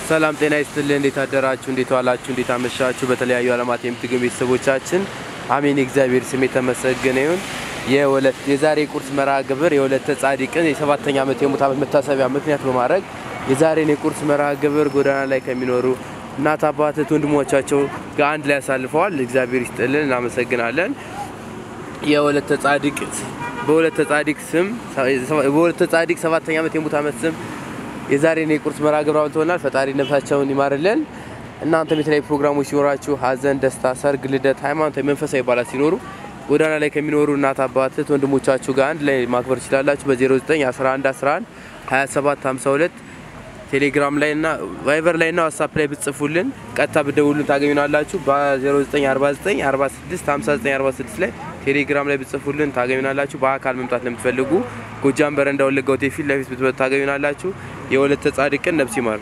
ሰላም ጤና ይስጥልን። እንዴት አደራችሁ? እንዴት ዋላችሁ? እንዴት አመሻችሁ? በተለያዩ ዓለማት የምትገኙ ቤተሰቦቻችን አሜን። እግዚአብሔር ስም የተመሰገነ ይሁን። የወለት የዛሬ ቁርስ መርሃ ግብር የወለተ ጻድቅን የሰባተኛ ዓመት የሙት ዓመት መታሰቢያ ምክንያት በማድረግ የዛሬን የቁርስ መርሃ ግብር ጎዳና ላይ ከሚኖሩ እናት አባት እህት ወንድሞቻቸው ጋር አንድ ላይ ያሳልፈዋል። እግዚአብሔር ይስጥልን፣ እናመሰግናለን። የወለተ ጻድቅ በወለተ ጻድቅ ስም በወለተ ጻድቅ ሰባተኛ ዓመት የሙት ዓመት ስም የዛሬን የቁርስ መርሃ ግብር አብልተውናል። ፈጣሪ ነፍሳቸውን ይማርልን። እናንተም የተለያዩ ፕሮግራሞች ሲኖራችሁ ሀዘን፣ ደስታ፣ ሰርግ፣ ልደት፣ ሃይማኖታዊ፣ መንፈሳዊ በዓላት ሲኖሩ ጎዳና ላይ ከሚኖሩ እናት አባት እህት ወንድሞቻችሁ ጋር አንድ ላይ ማክበር ትችላላችሁ። በ09 11 11 27 52 ቴሌግራም ላይ እና ቫይበር ላይ እና ዋትሳፕ ላይ ብትጽፉልን ቀጥታ ብደውሉን ታገኙናላችሁ። በ0949 46 59 46 ላይ ቴሌግራም ላይ ብትጽፉልን ታገኙናላችሁ። በአካል መምጣት ለምትፈልጉ ጎጃም በረንዳ ወለጋ ሆቴል ፊት ለፊት ብትመጡ ታገኙናላችሁ። የወለተ ጻድቅን ነፍስ ይማር።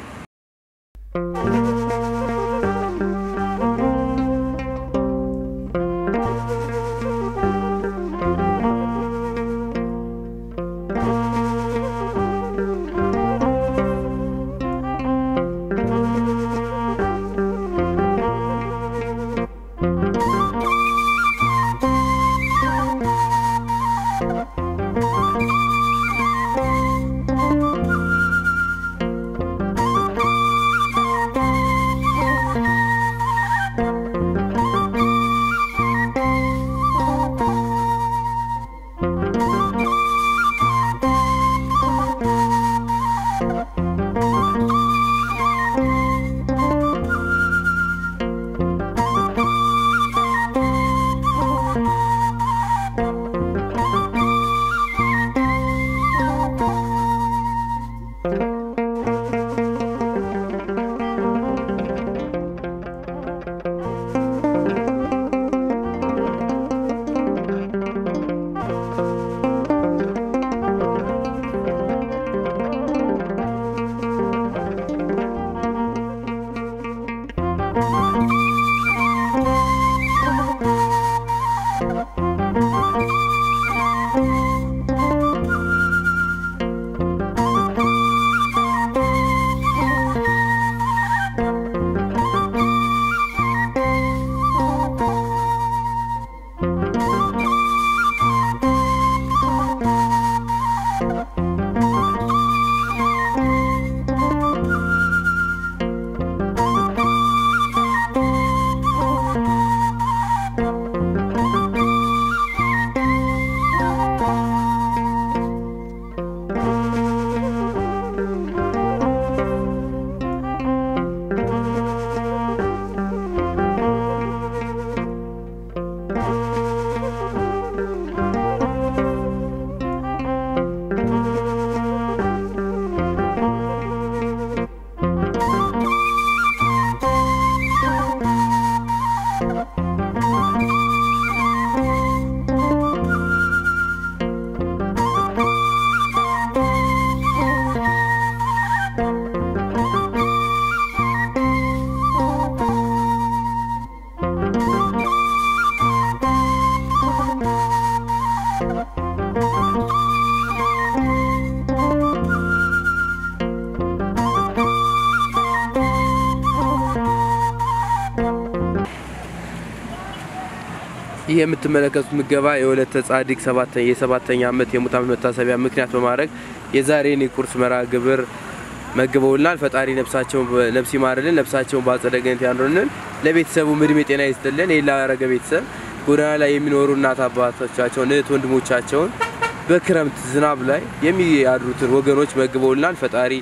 ይህ የምትመለከቱት ምገባ የወለተ ጻድቅ የሰባተኛ ዓመት የሙት ዓመት መታሰቢያ ምክንያት በማድረግ የዛሬን የቁርስ መርሃ ግብር መግበውልናል። ፈጣሪ ነፍሳቸውን ነፍስ ይማርልን፣ ነፍሳቸውን በአጸደ ገነት ያኑርልን፣ ለቤተሰቡ እድሜ ጤና ይስጥልን። ይህ ላረገ ቤተሰብ ጎዳና ላይ የሚኖሩ እናት አባቶቻቸውን እህት ወንድሞቻቸውን በክረምት ዝናብ ላይ የሚያድሩትን ወገኖች መግበውልናል። ፈጣሪ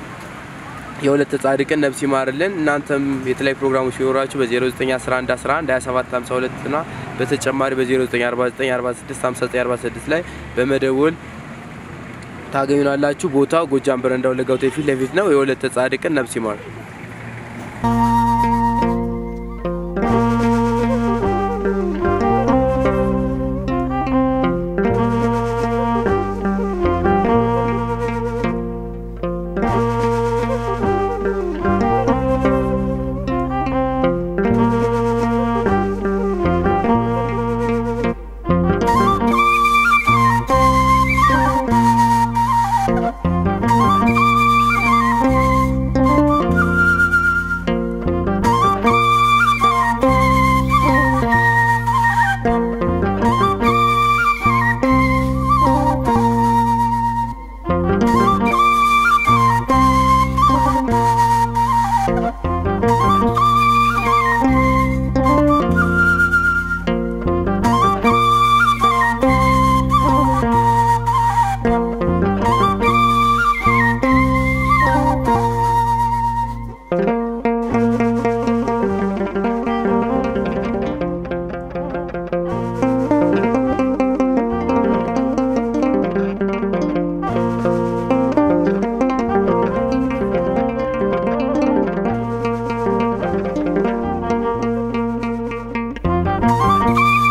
የወለተ ጻድቅን ነፍስ ይማርልን። እናንተም የተለያዩ ፕሮግራሞች ሲኖራችሁ በ0911 11 27 52 እና በተጨማሪ በ0949 46 59 46 ላይ በመደወል ታገኙናላችሁ። ቦታው ጎጃም በረንዳ ወለጋ ሆቴል ፊት ለፊት ነው። የወለተ ጻድቅን ነፍስ ይማር። ነው።